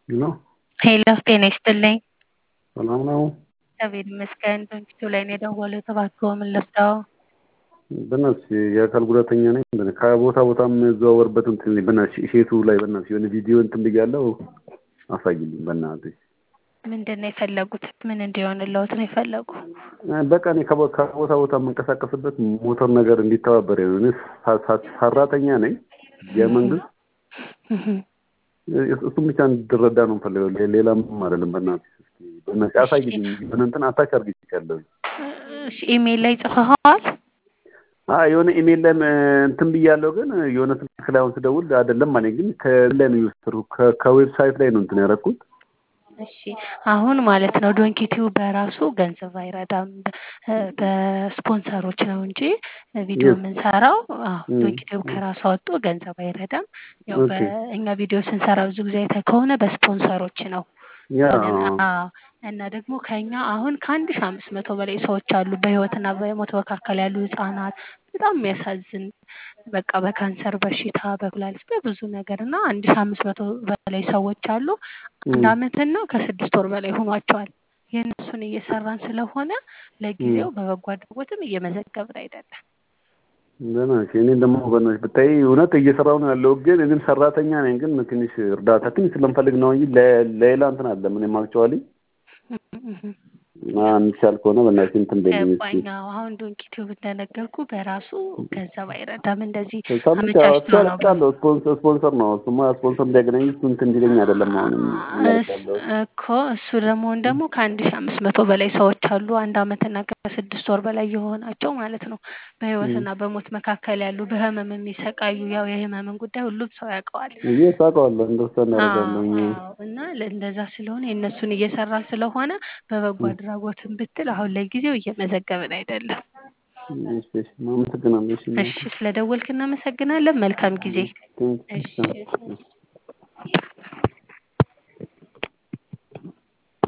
ነው። ሄሎ ጤና ይስጥልኝ። ሰላም ነው። እግዚአብሔር ይመስገን። በፊቱ ላይ ነው የደወሉት። እባክዎ ምን ልርዳዎ? በእናትሽ የአካል ጉዳተኛ ነኝ። በእናትሽ ከቦታ ቦታ የምዘዋወርበት እንትን በእናትሽ ሼቱ ላይ በእናትሽ የሆነ ቪዲዮ እንትን ብያለሁ። አሳይልኝ በእናትሽ። ምንድን ነው የፈለጉት? ምን እንዲሆንልዎት ነው የፈለጉ? በቃ እኔ ከቦ- ከቦታ ቦታ የምንቀሳቀስበት ሞተር ነገር እንዲተባበር እኔ ሳ- ሳ- ሰራተኛ ነኝ የመንግስት እሱም ብቻ እንድረዳ ነው የምፈልገው። ሌ- ሌላ ምንም አይደለም። በእናትሽ እስኪ በእናትሽ አሳይልኝ። የሆነ እንትን አታች አድርጌሻለሁ። እሺ ኢሜል ላይ ጽፈኸዋል? አይ የሆነ ኢሜል ላይ እንትን ብያለሁ፣ ግን የሆነ ስልክ ላይ አሁን ስደውል አይደለም አለኝ። ግን ከላይ ነው የወሰድኩት ከ- ከዌብሳይት ላይ ነው እንትን ያደረኩት። እሺ አሁን ማለት ነው ዶንኪቲው በራሱ ገንዘብ አይረዳም። በ- በስፖንሰሮች ነው እንጂ ቪዲዮ Yes. የምንሰራው። አዎ Mm. ዶንኪቲው ከራሱ አወጡ ገንዘብ አይረዳም። ያው Okay. በእኛ ቪዲዮ ስንሰራ ብዙ ጊዜ አይተህ ከሆነ በስፖንሰሮች ነው ያ ወደ አዎ እና ደግሞ ከኛ አሁን ከአንድ ሺህ አምስት መቶ በላይ ሰዎች አሉ በህይወትና በሞት መካከል ያሉ ህጻናት። በጣም የሚያሳዝን በቃ በካንሰር በሽታ በኩላሊት በብዙ ነገር እና አንድ ሺህ አምስት መቶ በላይ ሰዎች አሉ። አንድ Mm. አመትና ከስድስት ወር በላይ ሆኗቸዋል። የእነሱን እየሰራን ስለሆነ ለጊዜው በበጎ አድራጎትም እየመዘገብን አይደለም። በእናትሽ እኔ ደግሞ በእናትሽ ብታይ እውነት እየሰራሁ ነው ያለው፣ ግን እኔም ሰራተኛ ነኝ። ግን ትንሽ እርዳታ ትንሽ ስለምፈልግ ነው እንጂ ለ- ሌላ እንትን አለ ምንም አክቹዋሊ የሚቻል ከሆነ በእናትሽ እንትን በይልኝ እስኪ። ገባኝ። አዎ አሁን ዶንኪቲዩብ እንደነገርኩ በራሱ ገንዘብ አይረዳም። እንደዚህ ሰምቼ አመቻችቶ ነው አውቃለሁ። ስፖንሰር ስፖንሰር ነው እሱማ ስፖንሰር እንዲያገናኝ እሱ እንትን እንዲለኝ አይደለም አሁን እስ- እኮ እሱ ደግሞ ደግሞ ከአንድ ሺህ አምስት መቶ በላይ ሰዎች አሉ አንድ አመትና ከስድስት ወር በላይ የሆናቸው ማለት ነው። በህይወትና በሞት መካከል ያሉ በህመም የሚሰቃዩ ያው የህመምን ጉዳይ ሁሉም ሰው ያውቀዋል። ይህ ታውቀዋለህ እንደርሰን አዎ ያደርጋለሁ አዎ። እና ለ- እንደዛ ስለሆነ የእነሱን እየሰራ ስለሆነ በበጎ አድራጎትን ብትል አሁን ለጊዜው እየመዘገብን አይደለም። አመሰግናለሁ። እሺ እሺ ስለደወልክ እናመሰግናለን። መልካም ጊዜ። ቴንክ እሺ ዩ።